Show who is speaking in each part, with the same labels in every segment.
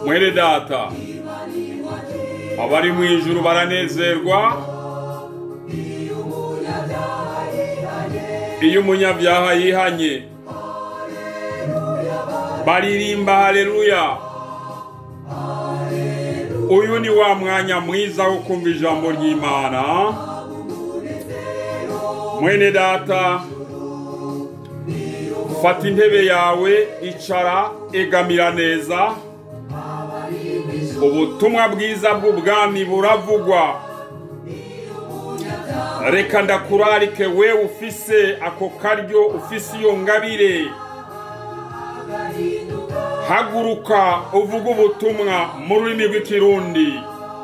Speaker 1: mwene data abari mu ijuru baranezerwa iyo umunyabyaha yihanye baririmba haleluya uyu ni wa mwanya mwiza wo kumva ijambo ry'imana mwene data fata intebe yawe icara egamira neza ubutumwa bwiza bw'ubwami buravugwa reka ndakurarike we ufise ako karyo ufise iyo ngabire haguruka uvuga ubutumwa mu rurimi rw'ikirundi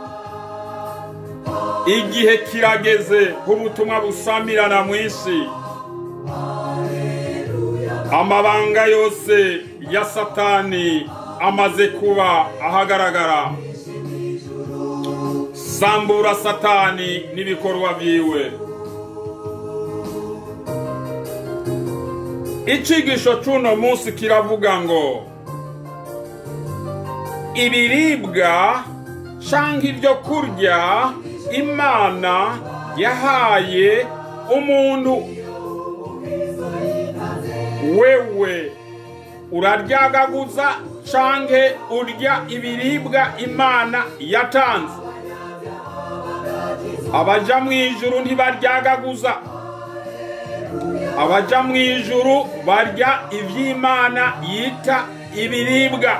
Speaker 1: igihe kirageze k'ubutumwa busamirana mu isi amabanga yose ya satani amaze kuba ahagaragara sambura satani n'ibikorwa byiwe icigisho c'uno munsi kiravuga ngo ibiribwa canke ibyo kurya imana yahaye umuntu wewe uraryagaguza canke urya ibiribwa imana yatanze abaja mu ijuru ntibaryagaguza abaja mu ijuru barya ivy'imana yita ibiribwa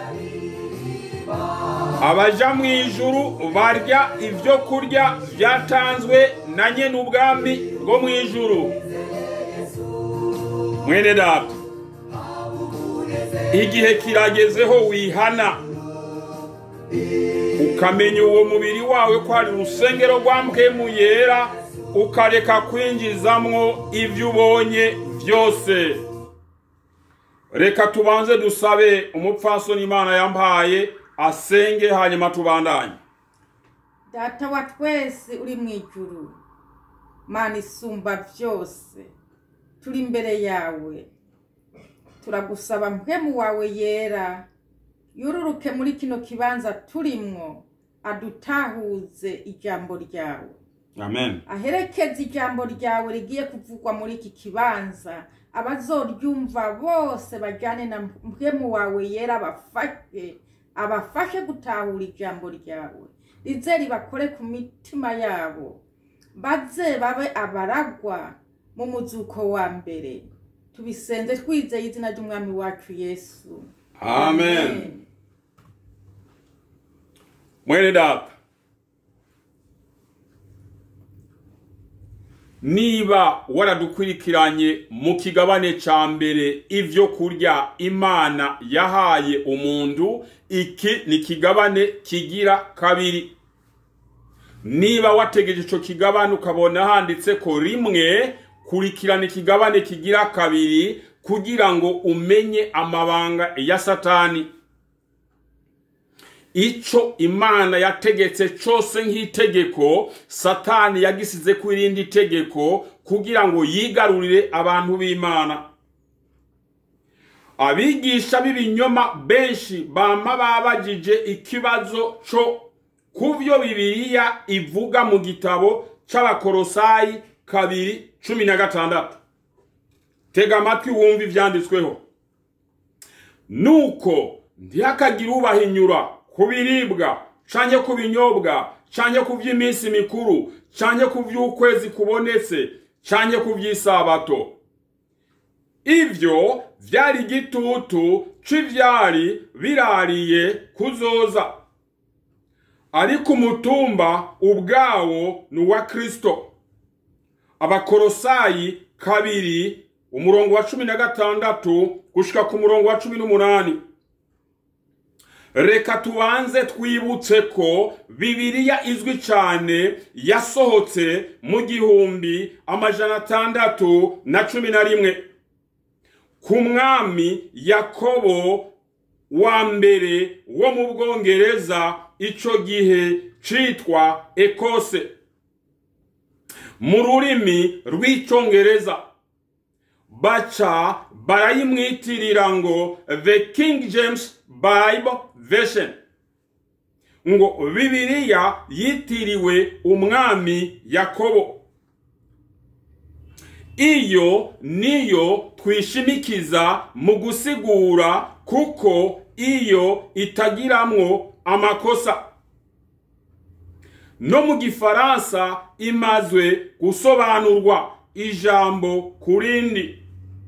Speaker 1: abaja mu ijuru barya ibyo kurya byatanzwe na nyene ubwami bwo mu ijuru mwene data igihe kiragezeho wihana ukamenya uwo mubiri wawe ko ari urusengero rwa mpwemu yera ukareka kwinjizamwo ibyo ubonye byose reka tubanze dusabe umupfasoni imana yampaye asenge hanyuma tubandanye
Speaker 2: data wa twese uri mu ijuru mana isumba byose turi imbere yawe turagusaba mpemu wawe yera yururuke muri kino kibanza turimwo adutahuze ijambo ryawe
Speaker 1: amen
Speaker 2: aherekeze ijambo ryawe rigiye kuvugwa muri iki kibanza abazoryumva bose bajyane na mpemu wawe yera abafashe abafashe gutahura ijambo ryawe rize ribakore ku mitima yabo baze babe abaragwa mu muzuko wa mbere tubisenze twizeye izina ry'umwami wacu yesu
Speaker 1: amen mwene data niba waradukurikiranye mu kigabane ca mbere ivyo kurya imana yahaye umuntu iki ni kigabane kigira kabiri niba wategeje ico kigabane ukabona handitse ko rimwe kurikirana ikigabane kigira kabiri kugira ngo umenye amabanga ya satani ico imana yategetse cose nk'itegeko satani yagisize ku irindi tegeko kugira ngo yigarurire abantu b'imana abigisha b'ibinyoma benshi bama babajije ikibazo co kuvyo bibiliya ivuga mu gitabo c'abakorosayi kabiri cumi na gatandatu tega amatwi wumva ivyanditsweho nuko ntihakagire ubahinyura ku biribwa canke ku binyobwa canke ku vy'iminsi mikuru canke ku vy'ukwezi kubonetse canke ku vy'isabato ivyo vyari igitutu c'ivyari birariye kuzoza ariko umutumba ubwawo ni uwa kristo abakorosayi kabiri umurongo wa cumi na gatandatu gushika ku murongo wa cumi n'umunani reka tubanze twibutse ko bibiliya izwi cyane yasohotse mu gihumbi amajana atandatu na cumi na rimwe ku mwami yakobo wa mbere wo mu bwongereza ico gihe citwa ekose mu rurimi rw'icongereza baca barayimwitirira ngo the king james bible version ngo bibiliya yitiriwe umwami yakobo iyo niyo twishimikiza mu gusigura kuko iyo itagiramwo amakosa no mu gifaransa imazwe gusobanurwa ijambo ku rindi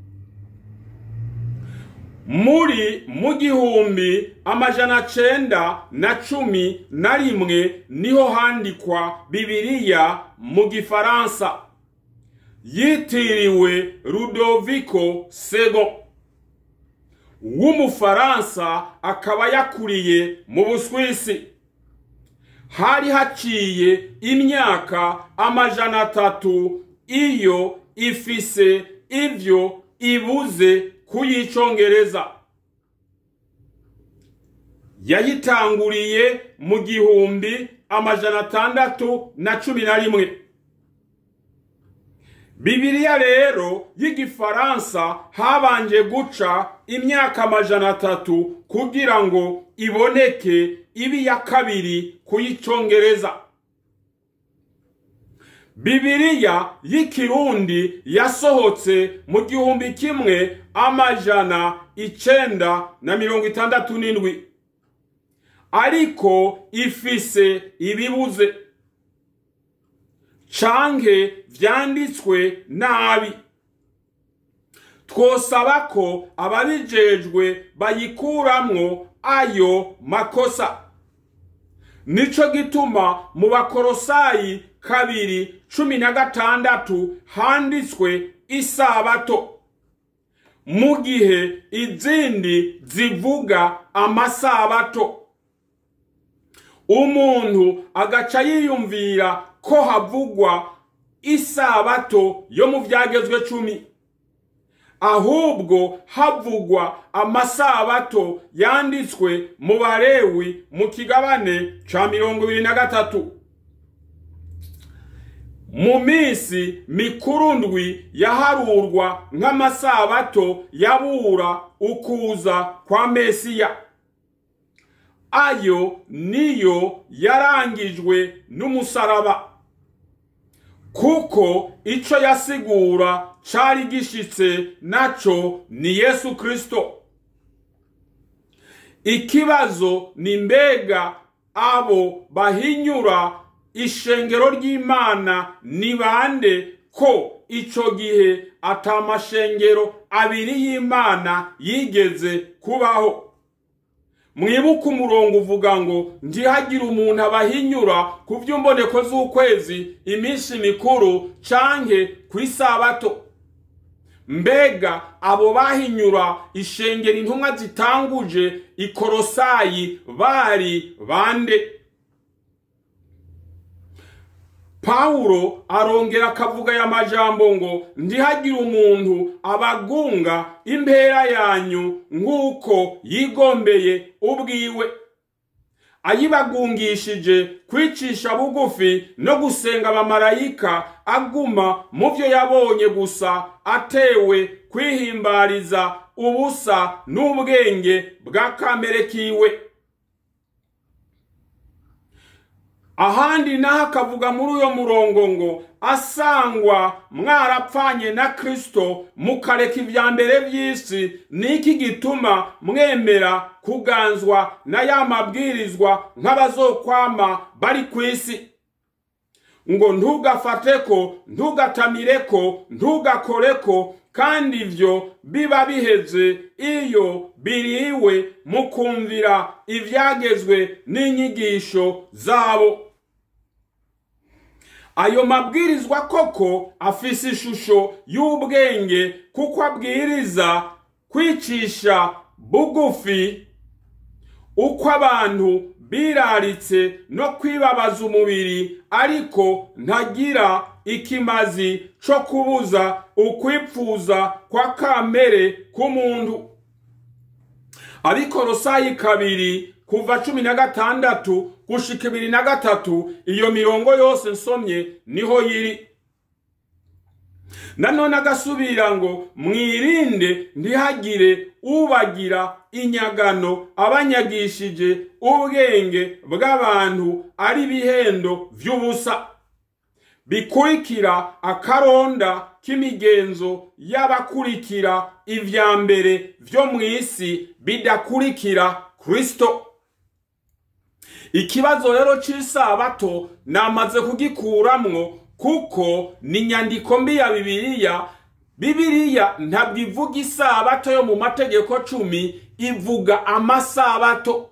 Speaker 1: muri mu gihumbi amajana cenda na cumi na rimwe niho handikwa bibiliya mu gifaransa yitiriwe rudoviko sego w'umufaransa akaba yakuriye mu buswisi hari haciye imyaka amajana atatu iyo ifise ivyo ibuze kuyicongereza yayitanguriye mu gihumbi amajana atandatu na cumi na rimwe bibiliya rero y'igifaransa habanje guca imyaka amajana atatu kugira ngo iboneke ibi ya kabiri kuyicongereza bibiliya y'ikirundi yasohotse mu gihumbi kimwe amajana icenda na mirongo itandatu n'indwi ariko ifise ibibuze canke vyanditswe nabi twosaba ko ababijejwe bayikuramwo ayo makosa nico gituma mu bakorosayi kabiri cumi na gatandatu handitswe isabato mu gihe izindi zivuga amasabato umuntu agaca yiyumvira ko havugwa isabato yo mu byagezwe cumi ahubwo havugwa amasabato yanditswe mu barewi mu kigabane ca mirongo ibiri na gatatu mu minsi mikuru ndwi yaharurwa nk'amasabato yabura ukuza kwa mesiya ayo niyo yarangijwe n'umusaraba kuko ico yasigura cari gishitse naco ni yesu kristo ikibazo ni mbega abo bahinyura ishengero ry'imana ni bande ko ico gihe atamashengero abiri y'imana yigeze kubaho mwibuke umurongo uvuga ngo ntihagire umuntu abahinyura ku by'umboneko z'ukwezi iminsi mikuru canke ku isabato mbega abo bahinyura ishengero intumwa zitanguje ikorosayi bari bande pawulo arongera akavuga aya majambo ngo ntihagire umuntu abagunga impera yanyu nk'uko yigombeye ubwiwe ayibagungishije kwicisha bugufi no gusenga abamarayika aguma mu byo yabonye gusa atewe kwihimbariza ubusa n'ubwenge bwa kamere kiwe ahandi naho akavuga muri uyo murongo ngo asangwa mwarapfanye na kristo mukareka ibya mbere by'isi niki gituma mwemera kuganzwa na ya mabwirizwa nk'abazokwama bari ku isi ngo ntugafateko ntugatamireko ntugakoreko kandi ibyo biba biheze iyo biriwe mu kumvira ibyagezwe n'inyigisho zabo ayo mabwirizwa koko afise ishusho y'ubwenge kuko abwiriza kwicisha bugufi uko abantu biraritse no kwibabaza umubiri ariko ntagira ikimazi co kubuza ukwipfuza kwa kamere k'umuntu abikorosayi kabiri kuva cumi na gatandatu gushika ibiri na gatatu iyo mirongo yose nsomye niho yiri nanone agasubira ngo mwirinde ntihagire ubagira inyagano abanyagishije ubwenge bw'abantu ari bihendo vy'ubusa bikurikira akaronda k'imigenzo y'abakurikira ivya mbere vyo mw'isi bidakurikira kristo ikibazo rero c'isabato namaze kugikuramwo kuko ni inyandiko mbi ya bibiliya bibiliya ntabwo ivuga isabato yo mu mategeko cumi ivuga amasabato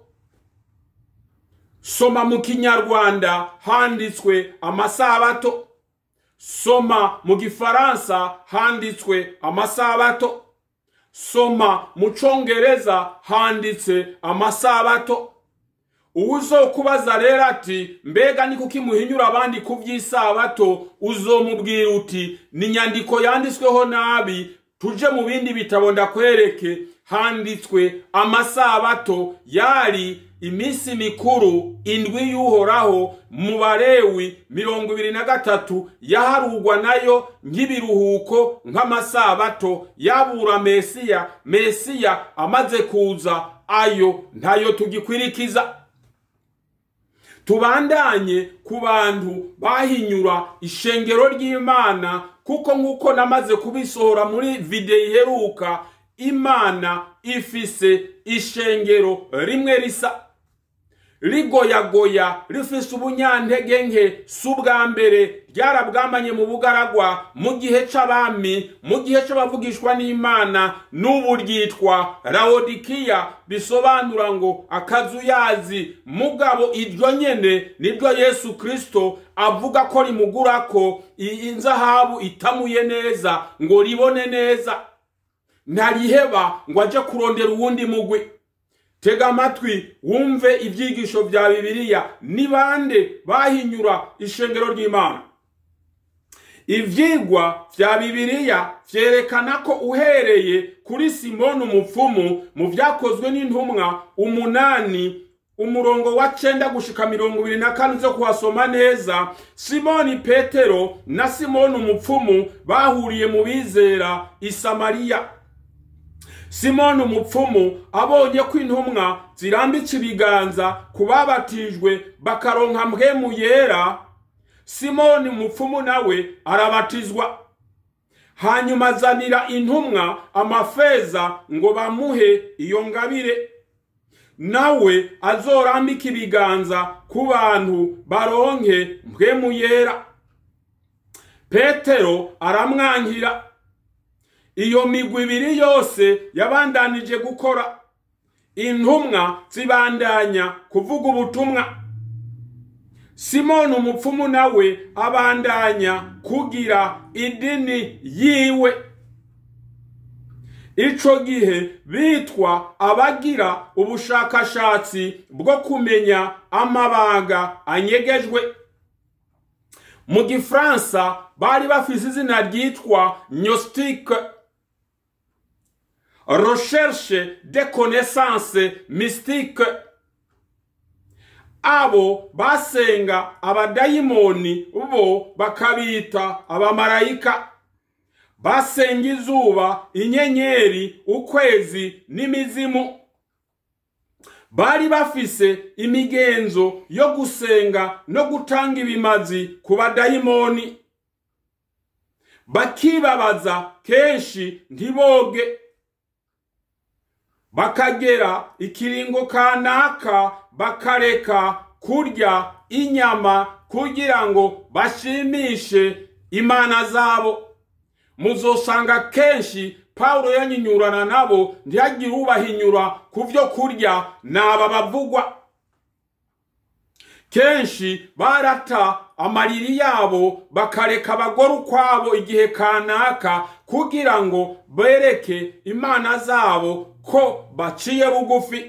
Speaker 1: soma mu kinyarwanda handitswe amasabato soma mu gifaransa handitswe amasabato soma mu congereza handitse amasabato uwuzokubaza rero ati mbega ni kuki muhinyura abandi ku by'isabato uzomubwira uti ni inyandiko yanditsweho nabi tuje mu bindi bitabo ndakwereke handitswe amasabato yari iminsi mikuru indwi y'uhoraho mu barewi mirongo ibiri na gatatu yaharugwa nayo nk'ibiruhuko nk'amasabato yabura mesiya mesiya amaze kuza ayo ntayo tugikwirikiza tubandanye ku bantu bahinyura ishengero ry'imana kuko nk'uko namaze kubisohora muri videwo iheruka imana ifise ishengero rimwe risa rigoyagoya rifise ubunyantege nke si ubwa mbere ryarabwamanye mu bugaragwa mu gihe c'abami mu gihe c'abavugishwa n'imana n'ubu ryitwa rawodikiya bisobanura ngo akazuyazi mugabo iryo nyene niryo yesu kristo avuga ko rimugurako inzahabu itamuye neza ngo ribone neza ntariheba ngo aje kurondera uwundi mugwi tega amatwi wumve ibyigisho bya bibiliya ni bande bahinyura ishengero ry'imana ivyigwa vya bibiliya vyerekana ko uhereye kuri simoni umupfumu mu vyakozwe n'intumwa umunani umurongo wa cenda gushika mirongo ibiri na kane zo kuhasoma neza simoni petero na simoni umupfumu bahuriye mu bizera i samariya simoni umupfumu abonye ko intumwa zirambitse ibiganza ku babatijwe bakaronka mpwemu yera simoni umupfumu nawe arabatizwa hanyuma azanira intumwa amafeza ngo bamuhe iyo ngabire nawe azorambika ibiganza ku bantu baronke mpwemu yera petero aramwankira iyo migwi ibiri yose yabandanije gukora intumwa zibandanya kuvuga ubutumwa simoni umupfumu nawe abandanya kugira idini yiwe ico gihe bitwa abagira ubushakashatsi bwo kumenya amabanga anyegejwe mu gifaransa bari bafise izina ryitwa gnostique recherche de connaissance mystique abo basenga abadayimoni bo bakabita abamarayika basenga izuba inyenyeri ukwezi n'imizimu bari bafise imigenzo yo gusenga no gutanga ibimazi ku badayimoni bakibabaza kenshi ntiboge bakagera ikiringo kanaka bakareka kurya inyama kugira ngo bashimishe imana zabo muzosanga kenshi pawulo yanyinyurana nabo ntihagire ubahinyura ku byo kurya naba bavugwa kenshi barata amariri yabo bakareka abagore ukwabo igihe kanaka kugira ngo bereke imana zabo ko baciye bugufi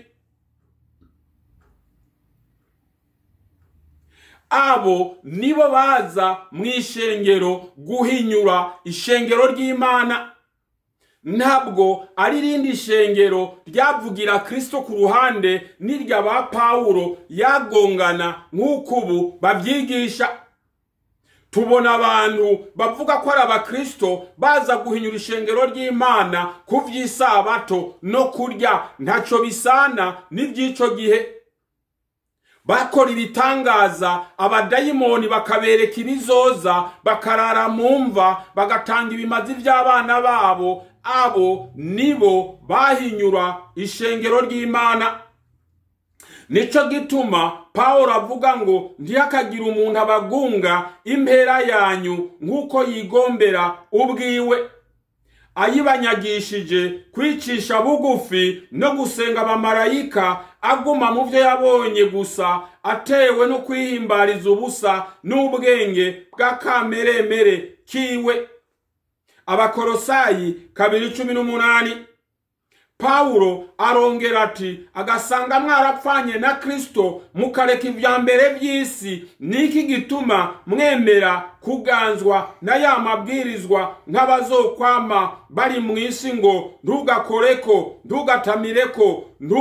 Speaker 1: abo nibo baza mu ishengero guhinyura ishengero ry'imana ntabwo ari irindi shengero ryavugira kristo ku ruhande n'irya ba pawulo yagongana nk'uko ubu babyigisha tubona abantu bavuga ko ari abakristo baza guhinyura ishengero ry'imana ku vy'isabato no kurya ntaco bisana n'ivy'ico gihe bakora ibitangaza abadayimoni bakabereka ibizoza bakarara mu mva bagatanga ibimazi by'abana babo abo nibo bahinyura ishengero ry'imana nico gituma pawulo avuga ngo ntihakagire umuntu abagunga impera yanyu nk'uko yigombera ubwiwe ayibanyagishije kwicisha bugufi no gusenga abamarayika aguma mu byo yabonye gusa atewe no kwihimbariza ubusa n'ubwenge bw'akameremere kiwe abakorosayi kabiri cumi n'umunani pawulo arongera ati agasanga mwarapfanye na kristo mukareka ibya mbere by'isi niki gituma mwemera kuganzwa na ya mabwirizwa nk'abazokwama bari mu isi ngo ntugakoreko ntugatamireko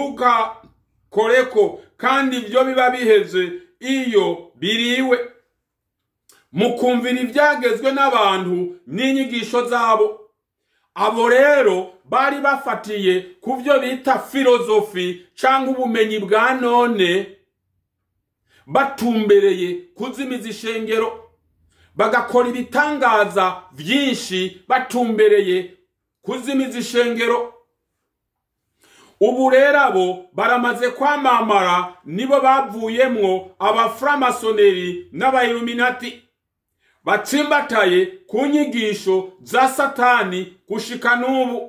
Speaker 1: ntugakoreko kandi ibyo biba biheze iyo biriwe mukumvira ibyagezwe n'abantu n'inyigisho zabo abo rero bari bafatiye ku byo bita filozofi cyangwa ubumenyi bwa none batumbereye kuzimiza ishengero bagakora ibitangaza byinshi batumbereye kuzimiza ishengero ubu rero abo baramaze kwamamara nibo bavuyemwo abaframasoneri n'abayiluminati batsimbataye ku nyigisho za satani gushika n'ubu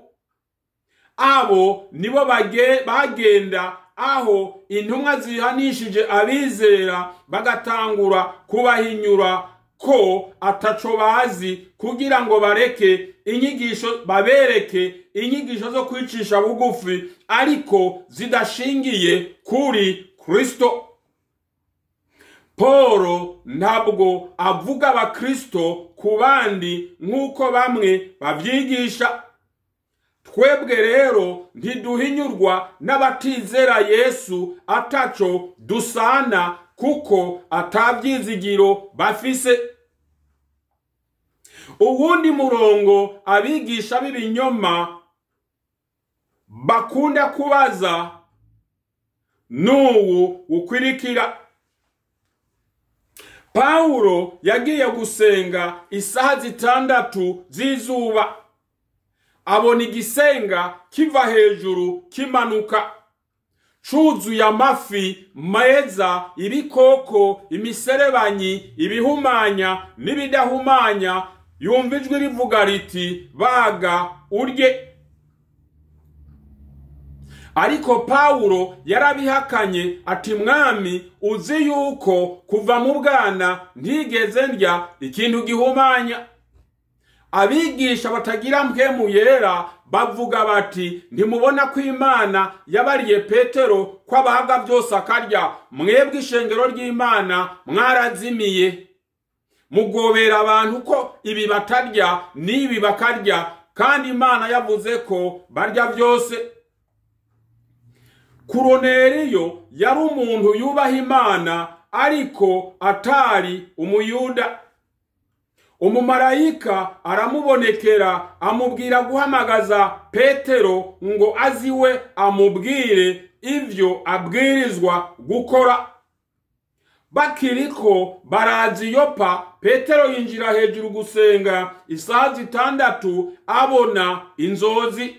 Speaker 1: abo nibo bagenda aho intumwa zihanishije abizera bagatangura kubahinyura ko ataco bazi kugira ngo bareke inyigisho babereke inyigisho zo kwicisha bugufi ariko zidashingiye kuri kristo Polo ntabwo avuga abakristo ku bandi nk'uko bamwe babyigisha twebwe rero ntiduhinyurwa n'abatizera yesu ataco dusana kuko atabyizigiro bafise uwundi murongo abigisha b'ibinyoma bakunda kubaza n'uwu ukwirikira pawulo yagiye gusenga isaha zitandatu z'izuba abona igisenga kiva hejuru kimanuka cuzuye amafi meza ibikoko imiserebanyi ibihumanya n'ibidahumanya yumva ijwi rivuga riti baga urye ariko pawulo yarabihakanye ati mwami uzi yuko kuva mu bwana ntigeze ndya ikintu gihumanya abigisha batagira mpwemu yera bavuga bati ntimubona ko imana yabariye petero ko abahaga byose akarya mwebwe ishengero ry'imana mwarazimiye mugobera abantu ko ibi batarya n'ibi bakarya kandi imana yavuze ko barya byose kuroneriyo yari umuntu yubaha imana ariko atari umuyuda umumarayika aramubonekera amubwira guhamagaza petero ngo aziwe amubwire ivyo abwirizwa gukora bakiriko baraza iyopa petero yinjira hejuru gusenga isaha zitandatu abona inzozi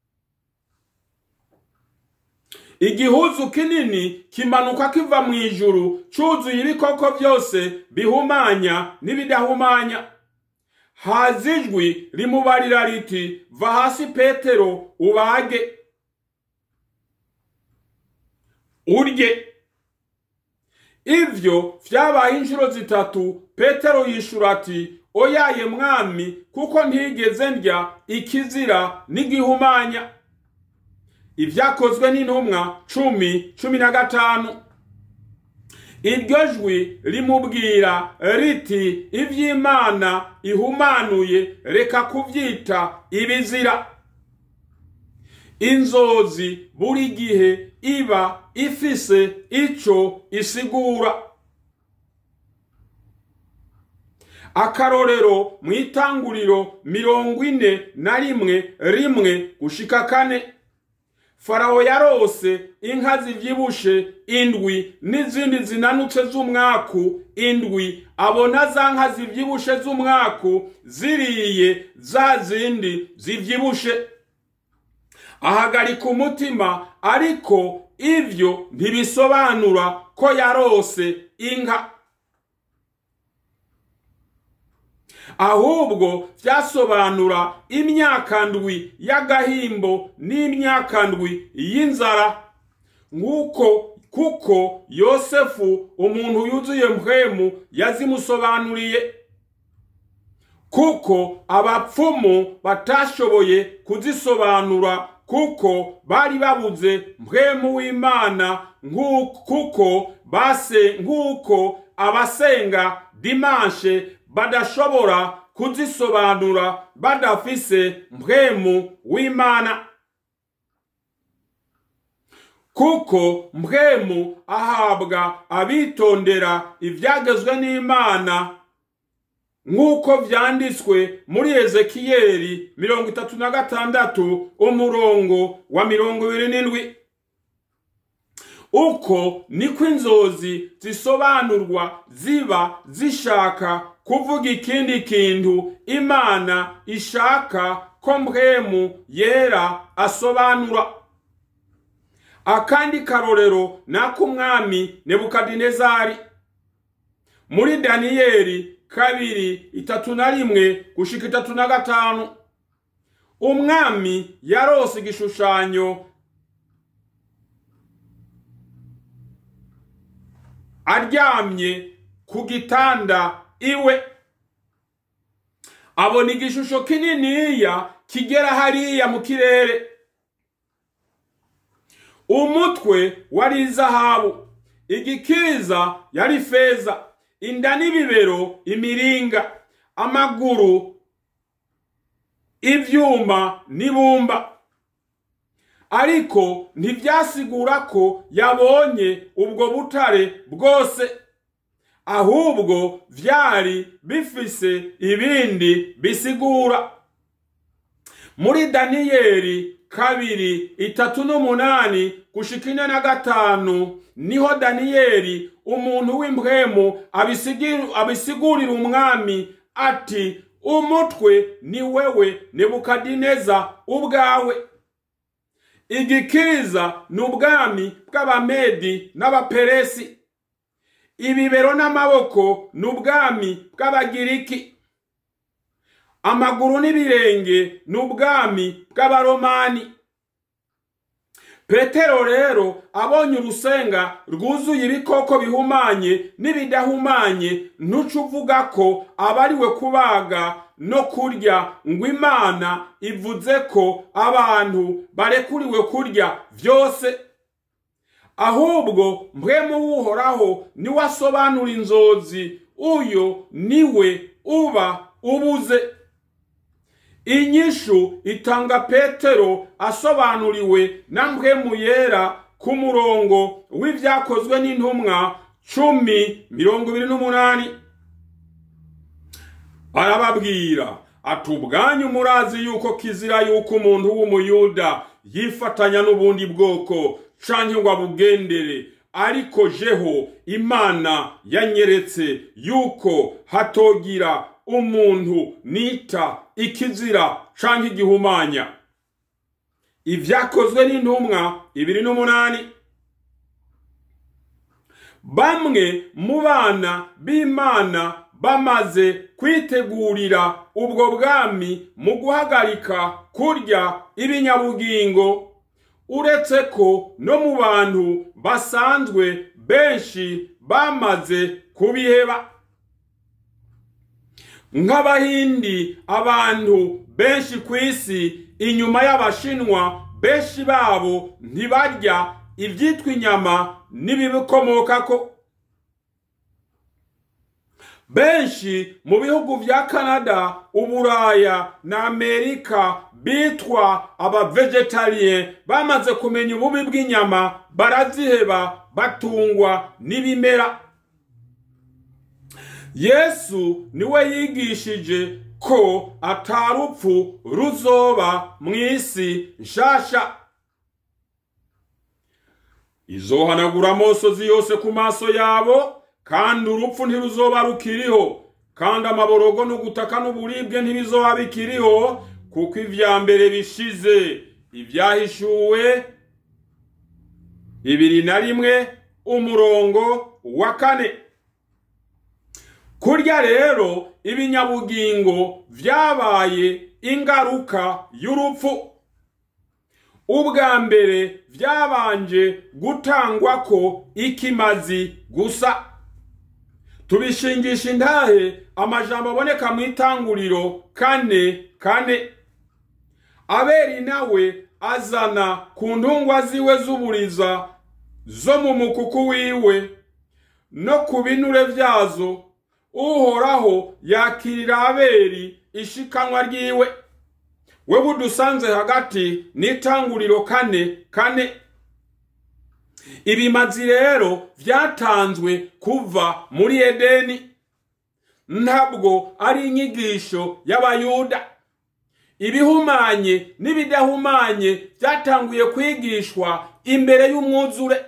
Speaker 1: igihuzu kinini kimanuka kiva mu ijuru cuzuye ibikoko byose bihumanya n'ibidahumanya haza ijwi rimubarira riti va hasi petero ubage urye ivyo vyabaye inshuro zitatu petero yishura ati oyaye mwami kuko ntigeze ndya ikizira n'igihumanya ibyakozwe n'intumwa cumi cumi na gatanu iryo jwi rimubwira riti iby'imana ihumanuye reka kubyita ibizira inzozi buri gihe iba ifise ico isigura akarorero mu itanguriro mirongo ine na rimwe rimwe gushika kane farawo yarose inka zivyibushe indwi n'izindi zinanutse z'umwaku indwi abona za nka zivyibushe z'umwaku ziriye za zindi zivyibushe ahagarika umutima ariko ivyo ntibisobanura ko yarose inka ahubwo vyasobanura imyaka ndwi y'agahimbo n'imyaka ndwi y'inzara nk'uko kuko yosefu umuntu yuzuye mpwemu yazimusobanuriye kuko abapfumu batashoboye kuzisobanura kuko bari babuze mpwemu w'imana kuko base nk'uko abasenga dimanshe badashobora kuzisobanura badafise mpwemu w'imana kuko mpwemu ahabwa abitondera ibyagezwe n'imana nk'uko vyanditswe muri ezekiyeli mirongo itatu na gatandatu umurongo wa mirongo ibiri n'indwi uko niko inzozi zisobanurwa ziba zishaka kuvuga ikindi kintu imana ishaka ko mpwemu yera asobanura akandi karorero n'ak'umwami nebukadinezari muri daniyeli kabiri itatu na rimwe gushika itatu na gatanu umwami yarose igishushanyo aryamye ku gitanda iwe abona igishusho kininiya kigera hariya mu kirere umutwe wari izahabu igikiriza yari feza inda n'ibibero imiringa amaguru ivyuma n'ibumba ariko ntivyasigura ko yabonye ubwo butare bwose ahubwo vyari bifise ibindi bisigura muri daniyeli kabiri itatu n'umunani gushika ine na gatanu niho daniyeli umuntu w'impwemu abisigurira umwami ati umutwe ni wewe nebukadineza ubwawe igikiriza ni ubwami bw'abamedi n'abaperesi ibibero n'amaboko ni ubwami bw'abagiriki amaguru n'ibirenge ni ubwami bw'abaromani petero rero abonye urusenga rwuzuye ibikoko bihumanye n'ibidahumanye ntuce uvuga ko abariwe kubaga no kurya ngo imana ivuze ko abantu barekuriwe kurya byose ahubwo mpwemu w'uhoraho niwe asobanura inzozi uyo niwe uba ubuze inyishu itanga petero asobanuriwe na mpwemu yera ku murongo w'ibyakozwe n'intumwa cumi mirongo ibiri n'umunani arababwira ati ubwanyu murazi yuko kizira yuko umuntu w'umuyuda yifatanya n'ubundi bwoko canke ngo abugendere ariko jeho imana yanyeretse yuko hatogira umuntu nita ikizira canke igihumanya ivyakozwe n'intumwa ibiri n'umunani bamwe mu bana b'imana bamaze kwitegurira ubwo bwami mu guhagarika kurya ibinyabugingo uretse ko no mu bantu basanzwe benshi bamaze kubiheba nk'abahindi abantu benshi ku isi inyuma y'abashinwa benshi babo ntibarya ibyitwa inyama n'ibibikomokako benshi mu bihugu vya kanada uburaya na amerika bitwa abavegetarien bamaze kumenya ububi bw'inyama baraziheba batungwa n'ibimera yesu niwe yigishije ko atarupfu ruzoba mu isi nshasha izohanagura amosozi yose ku maso yabo kandi urupfu ntiruzoba rukiriho kandi amaborogo n'ugutaka n'uburibwe ntibizoba bikiriho kuko ibya mbere bishize ibyahishuwe bibiri na rimwe umurongo wa kane kurya rero ibinyabugingo vyabaye ingaruka y'urupfu ubwa mbere vyabanje gutangwako ikimazi gusa tubishingisha intahe amajambo aboneka mu itanguriro kane kane aberi nawe azana ku ntungwa ziwe z'uburiza zo mu mukuku wiwe no ku binure vyazo uhoraho yakirira aberi ishikanwa ryiwe we budusanze hagati n'itanguriro kane kane ibimazi rero vyatanzwe kuva muri edeni ntabwo ari inyigisho y'abayuda ibihumanye n'ibidahumanye byatanguye kwigishwa imbere y'umwuzure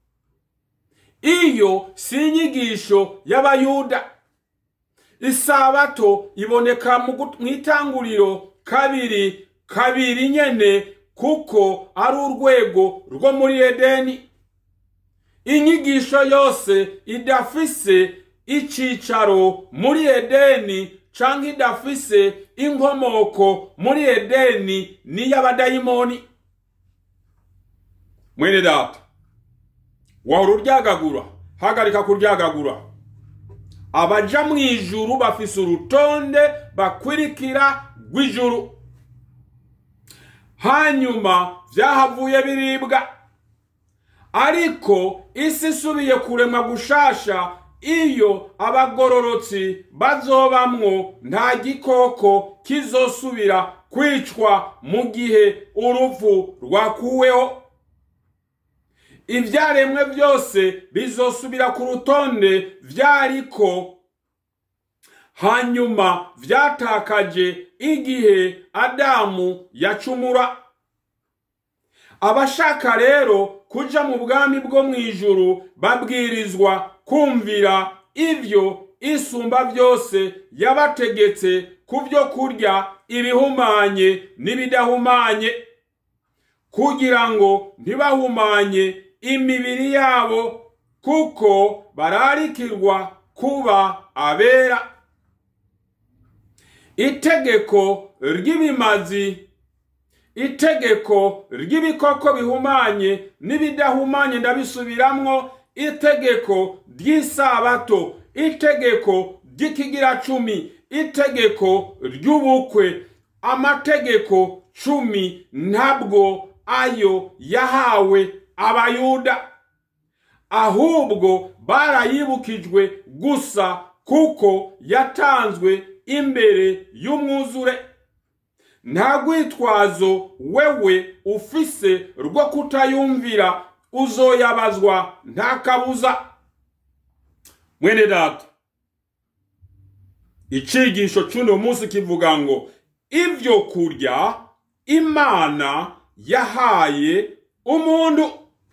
Speaker 1: iyo si inyigisho y'abayuda isabato iboneka mu itanguriro kabiri kabiri nyene kuko ari urwego rwo muri edeni inyigisho yose idafise icicaro muri edeni canke idafise inkomoko muri edeni n'iy'abadayimoni mwene data wahora uryagagura hagarika kuryagagura abaja mu ijuru bafise urutonde bakwirikira rw'ijuru hanyuma vyahavuye biribwa ariko isi isubiye kuremwa gushasha iyo abagororotsi bazobamwo nta gikoko kizosubira kwicwa mu gihe urupfu rwakuweho ivyaremwe byose bizosubira ku rutonde vyariko hanyuma vyatakaje igihe adamu yacumura abashaka rero kuja mu bwami bwo mu ijuru babwirizwa kumvira ivyo isumba byose yabategetse ku byo kurya ibihumanye n'ibidahumanye kugira ngo ntibahumanye imibiri yabo kuko bararikirwa kuba abera itegeko ry'ibimazi itegeko ry'ibikoko bihumanye n'ibidahumanye ndabisubiramwo itegeko ry'isabato itegeko ry'ikigira cumi itegeko ry'ubukwe amategeko cumi ntabwo ayo yahawe abayuda ahubwo barayibukijwe gusa kuko yatanzwe imbere y'umwuzure nta rwitwazo wewe ufise rwo kutayumvira uzoyabazwa nta kabuza mwene data icigisho c'uno munsi kivuga ngo ivyo kurya imana yahaye umuntu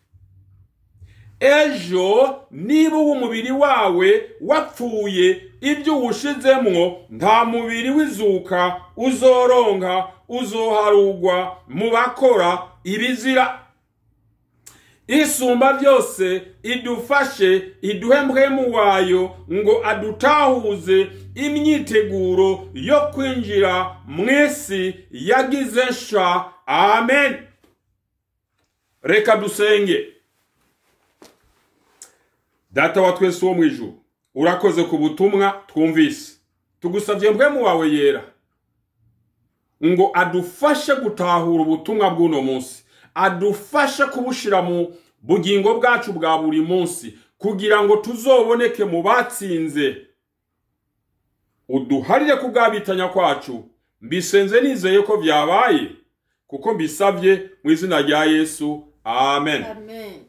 Speaker 1: ejo niba uw'umubiri wawe wapfuye ibyo uwushizemwo nta mubiri w'izuka uzoronka uzoharugwa mu bakora ibizira isumba byose idufashe iduhe mpwemu wayo ngo adutahuze imyiteguro yo kwinjira mu isi yagize nsha amen reka dusenge data wa twese wo mu ijuru urakoze ku butumwa twumvise tugusabye mpwemu wawe yera ngo adufashe gutahura ubutumwa bw'uno munsi adufashe kubushira mu bugingo bwacu bwa buri munsi kugira ngo tuzoboneke mu batsinze uduharire kubwabitanya kwacu mbisenze nizeye ko byabaye kuko mbisabye mu izina rya yesu amen
Speaker 2: amen